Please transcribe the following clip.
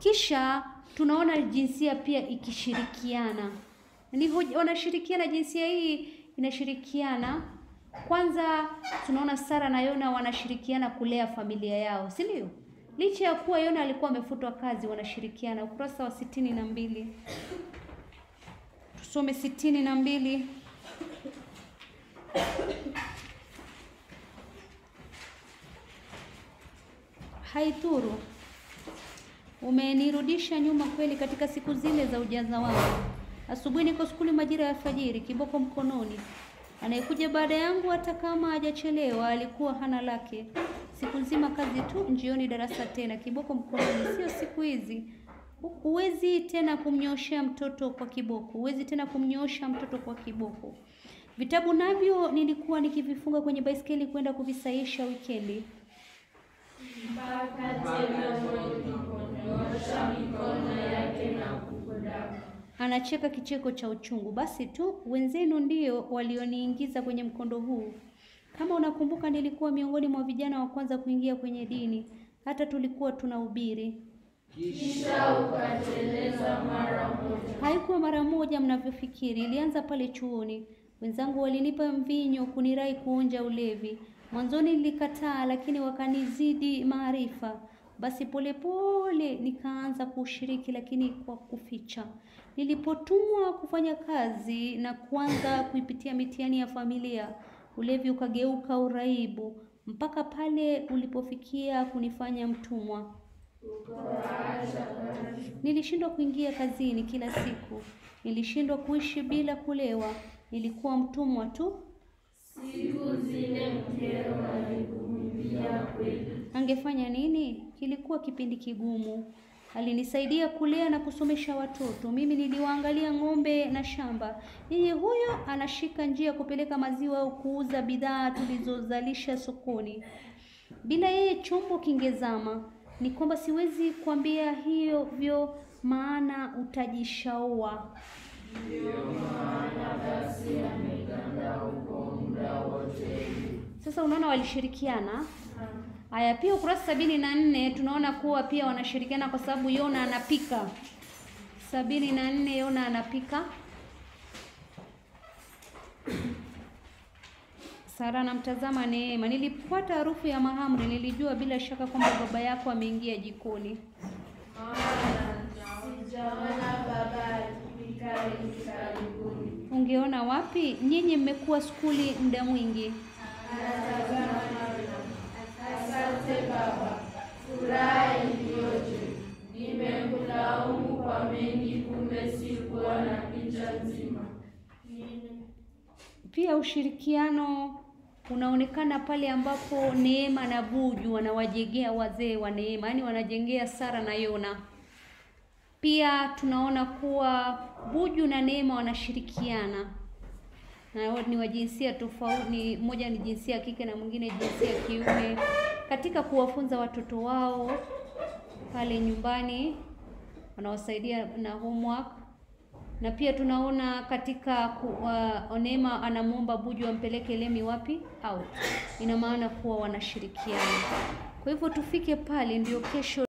Kisha tunaona jinsia pia ikishirikiana. Ni hoja- wanashirikiana, jinsia hii inashirikiana. Kwanza tunaona Sara na Yona wanashirikiana kulea familia yao, si ndio? Licha ya kuwa Yona alikuwa amefutwa kazi, wanashirikiana. Ukurasa wa sitini na mbili tusome sitini na mbili. Haidhuru, umenirudisha nyuma kweli katika siku zile za ujaza wangu. Asubuhi niko skuli majira ya alfajiri, kiboko mkononi. Anayekuja baada yangu hata kama hajachelewa alikuwa hana lake. Siku nzima kazi tu, njioni darasa tena, kiboko mkononi. Sio siku hizi. Huwezi tena kumnyoshea mtoto kwa kiboko, huwezi tena kumnyoosha mtoto kwa kiboko. Vitabu navyo nilikuwa nikivifunga kwenye baiskeli kwenda kuvisaisha wikendi. mpaka tena mwenyeponyoosha mikono yake na kukodaka. Anacheka kicheko cha uchungu. Basi tu wenzenu ndio walioniingiza kwenye mkondo huu. Kama unakumbuka, nilikuwa miongoni mwa vijana wa kwanza kuingia kwenye dini, hata tulikuwa tunahubiri. Kisha ukateleza mara moja. Haikuwa mara moja mnavyofikiri, ilianza pale chuoni. Wenzangu walinipa mvinyo kunirai kuonja ulevi. Mwanzoni nilikataa, lakini wakanizidi maarifa. Basi polepole nikaanza kuushiriki, lakini kwa kuficha. Nilipotumwa kufanya kazi na kuanza kuipitia mitihani ya familia, ulevi ukageuka uraibu, mpaka pale ulipofikia kunifanya mtumwa. Nilishindwa kuingia kazini kila siku. Nilishindwa kuishi bila kulewa. Nilikuwa mtumwa tu. Siku zile mkeo alikuvumilia kweli. Angefanya nini? Kilikuwa kipindi kigumu. Alinisaidia kulea na kusomesha watoto. Mimi niliwaangalia ng'ombe na shamba. Yeye huyo anashika njia kupeleka maziwa au kuuza bidhaa tulizozalisha sokoni. Bila yeye chombo kingezama. Ni kwamba siwezi kuambia hivyo, maana utajishaua. Sasa unaona walishirikiana. Haya, pia ukurasa sabini na nne tunaona kuwa pia wanashirikiana kwa sababu Yona anapika. sabini na nne Yona anapika. Sara anamtazama Neema. Nilipata harufu ya mahamri, nilijua bila shaka kwamba baba yako ameingia jikoni. Sijaona baba akipika hivi karibuni. Ungeona wapi? Nyinyi mmekuwa skuli muda mwingi. Asante baba, furaha iliyoje! Nimekulaumu kwa mengi, kumbe sikuwa na picha nzima. Pia ushirikiano unaonekana pale ambapo Neema na Buju wanawajengea wazee wa Neema, yaani wanajengea Sara na Yona. Pia tunaona kuwa Buju na Neema wanashirikiana na wao ni wa jinsia tofauti, ni mmoja ni jinsia ya kike na mwingine jinsia ya kiume, katika kuwafunza watoto wao pale nyumbani, wanawasaidia na homework na pia tunaona katika ku, uh, Neema anamwomba Buju ampeleke Lemi wapi? Out. Ina maana kuwa wanashirikiana. Kwa hivyo tufike pale ndio kesho